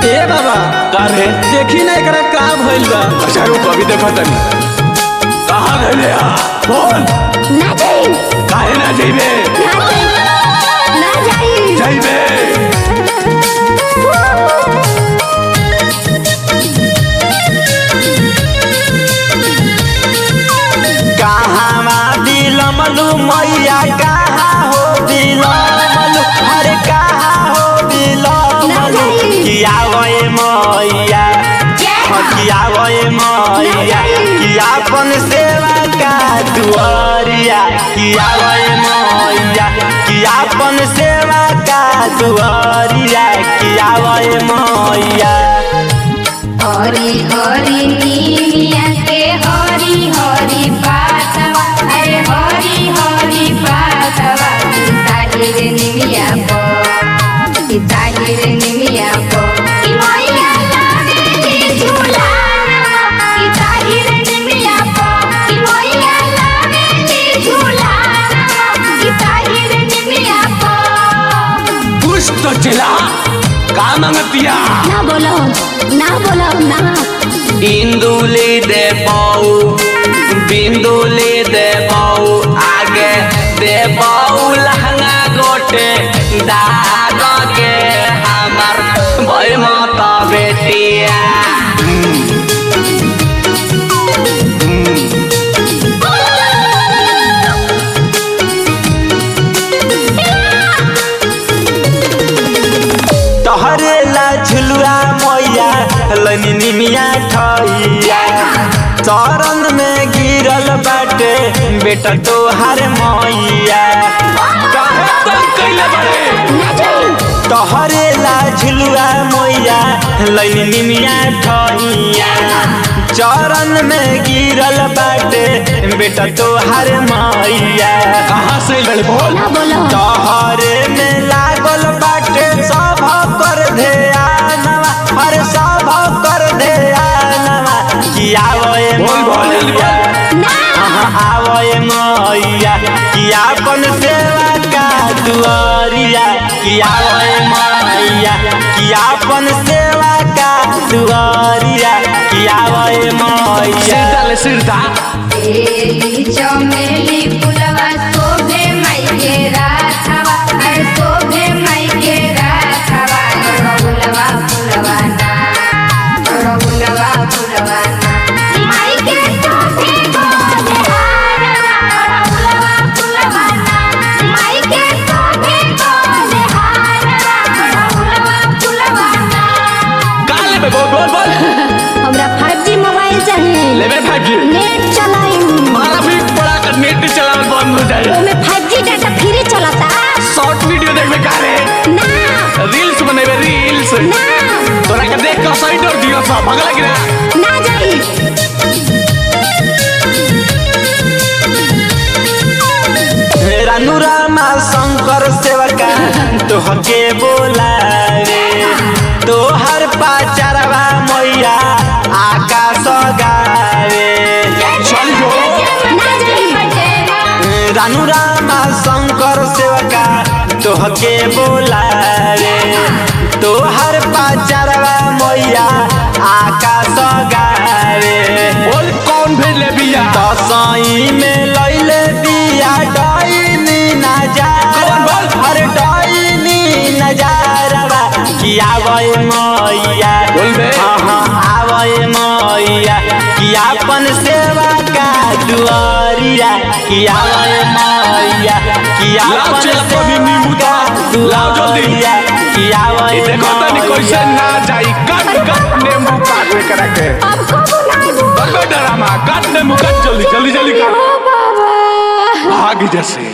ए बाबा का रे देखी ना एकरा का भइल बा अच्छा रुक अभी देखो तनी कहाँ गए आ बोल ना जाई काहे ना जइबे ना जाई ना जाई जइबे कहाँ दिलमलु मैया कहाँ हो दिलमलु अरे कहाँ हो दिलमलु किया गए मैया किया गए मैया किया अपन सेवा का दुआरिया किया गए मैया किया अपन सेवा का दुआरिया किया गए मैया हरी हरी नीलिया के हरी हरी पातवा अरे हरी हरी पातवा ताहिर निमिया पो कि ताहिर निमिया पो कि मैया लागे झूलाना कि ताहिर निमिया पो कि मैया लागे झूलाना कि ताहिर निमिया पो कुछ तो चिल्ला का मांगतिया ना बोलो ना बोलो ना इंदुली दे पाऊ बिंदुली दे पाऊ आगे दे पाऊ लहंगा गोटे दाग के हमर भई माता बेटिया तोहरे ला झुलुआ मैया लनी निमिया ठैया चरण में गिरल बाटे बेटा तोहार मैया काहे तंग कइले बड़े ना जाई तोहरे ला झुलुआ मैया लनी निमिया ठैया चरण में गिरल बाटे बेटा तोहार मैया कहाँ से लड़े बोल ना बोलो तोहरे में लागल बाटे सब कर ध्यानवा अरे सब कर ध्यानवा कि आवए बोल, बोल, जल्दी बोल। मैया हाँ, आवए मैया कि अपन सेवा का दुआरिया कि आवए मैया कि अपन सेवा का दुआरिया कि आवए सिर मैया डाले सिर दा बेली चमेली फुलवा शोभे माई के राथवा अरे शोभे माई के राथवा गड़गुलवा फुलवा ना गड़गुलवा फुलवा ना माई के शोभे गोले हारवा गड़गुलवा फुलवा ना माई के शोभे गोले हारवा गड़गुलवा फुलवा ना का लेबे बोल बोल बोल हमरा 5G मोबाइल चाहिए लेबे भागी नेट चलाई मारा भी पड़ा कर नेट चलावल बंद हो जाए ओमे 5G डाटा फ्री चलता शॉर्ट वीडियो देखबे का रे ना रील्स बनेबे रील्स ना तोरा के देख के साइड और दियो सब भगला गिरा ना जाई रानू रामा शंकर सेवका तोहके बोलावे तोहर पाचरवा मैया आकाश गावे चल जो ना जाई रानू रामा शंकर सेवका तोहके बोलावे तोहर पाचरवा मैया आकाश गावे बोल कौन भेज ले बिया दसई में लैले बिया डाइनी नजारा कौन बोल? अरे डाइनी नजारा कि आवे मैया बोल बे। हाँ हाँ आवे मैया कि अपन सेवा का दुआरिया कि आवे मैया कि लाओ अपन चल कभी सेवा नींबू का तो लाओ जल्दी। दुआरिया कि आवे ये देखो तनी कैसे ना जाई कट कट नींबू काट में करा के अब कबो नहीं बड़े डरामा काट नींबू काट जल्दी जल्दी जल्दी काट बाबा भाग जैसे